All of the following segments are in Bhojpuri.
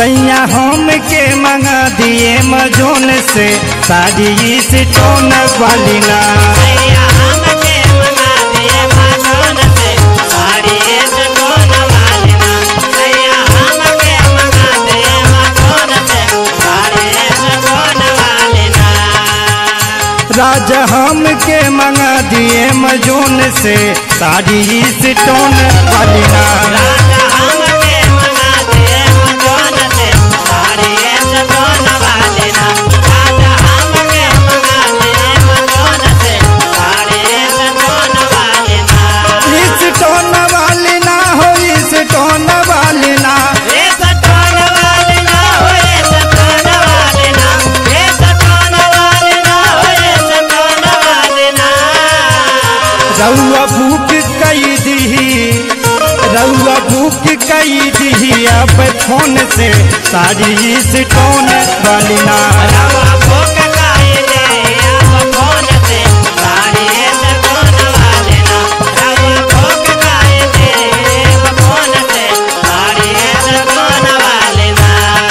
सैया हम के मंगा दिए मजोन से साड़ी से टोन वाली ना सैया हमके मंगा दिए माजोन से साड़ी से टोन वाली ना सैया हमके मंगा दिए माजोन से साड़ी से टोन वाली ना राजा हम के मंगा दिए मजोन से साड़ी से टोन वाली ना राजा हमके मंगा दिए माजोन से साड़ी से टोन वाली ना राजा हमके मंगा दिए माजोन से साड़ी से टोन वाली ना इस टोन वाली ना हो इस टोन वाली ना ये सटोन वाली ना हो ये सटोन वाली ना ये सटोन वाली ना हो ये सटोन वाली ना रउआ भूख कई दी रउआ भूख कई दी अब फोन से साड़ी से टोन वाली ना रवा भूख खाए दे अब फोन से साड़ी ये सटोन वाली ना रवा भूख खाए दे अब फोन से साड़ी ये सटोन वाली ना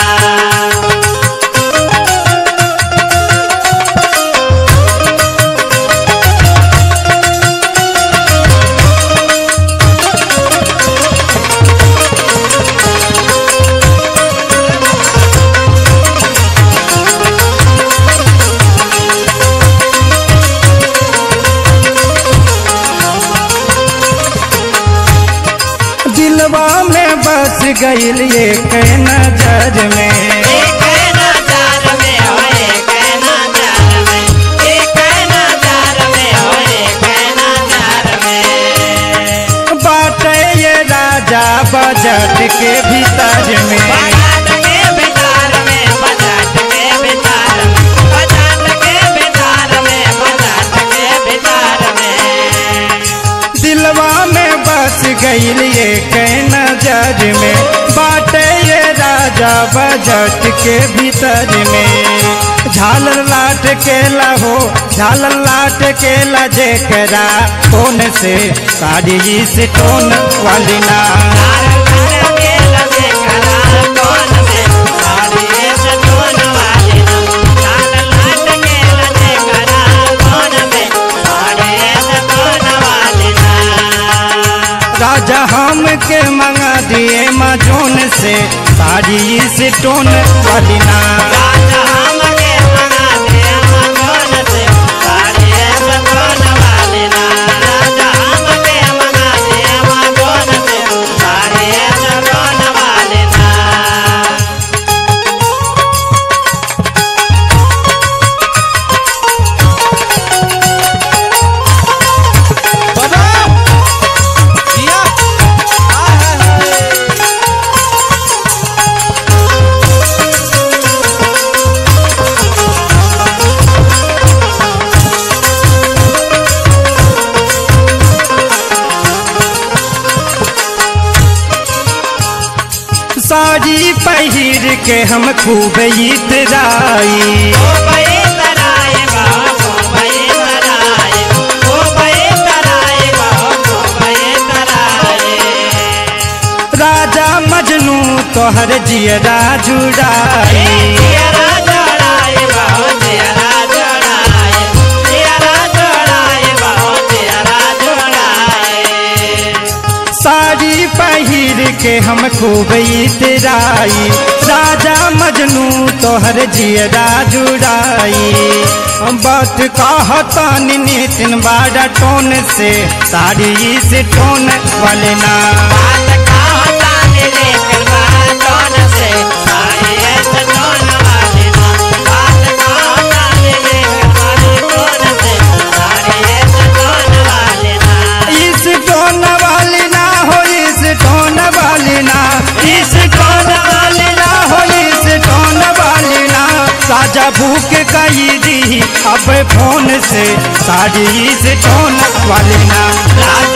दिलवा में बस गईल एक नजर में एक नजार में हो एक नजार में एक नजार में हो एक नजार में बाटे ये राजा बजट के भीतर में बजाट के बिचार में बजाट के बिचार में बजाट के बिचार में बजाट के बिचार में दिलवा में बस गईल एक नजर में बाटे ये राजा बजट के भीतर में झालर लाट के लहो झालर लाट के लजेकरा कौन से साड़ी से टोन वाली ना लाल लाल के लगे करार कौन से साड़ी से टोन वाली ना लाल लाल के लगे करार कौन से साड़ी से टोन वाली ना राजा हम के मंगा दिए मजोन से साड़ी से टोन वाली ना राजा हमके मंगा दे मगोन से साड़ी से टोन वाली ना राजा हमके मंगा दे मगोन से साड़ी से टोन वाली ना साड़ी पहिर के हम खूब इतराई ओ भई तराए बाबो भई तराए ओ भई तराए बाबो भई तराए राजा मजनू तोहर जियरा जुड़ाई जियरा जोड़ाए बाबो जियरा जोड़ाए जियरा जोड़ाए बाबो जियरा जोड़ाए साड़ी पहिर के हम खूब इतराई राजा मजनू तोहर जियरा जुड़ाई हम बात कहता नितिन बाड़ा टोन से साड़ी से टोन वाले ना बात कहता ने लेकर बातों से साड़ी ऐसे टोन वाली ना बात कहता ने लेकर बातों से साड़ी ऐसे टोन वाली ना इस टोन वाली ना हो इस टोन वाली ना इस टोन वाली ना हो इस टोन वाली ना राजा भूख कई दी अब फोन से साड़ी से टोन वाली ना राजा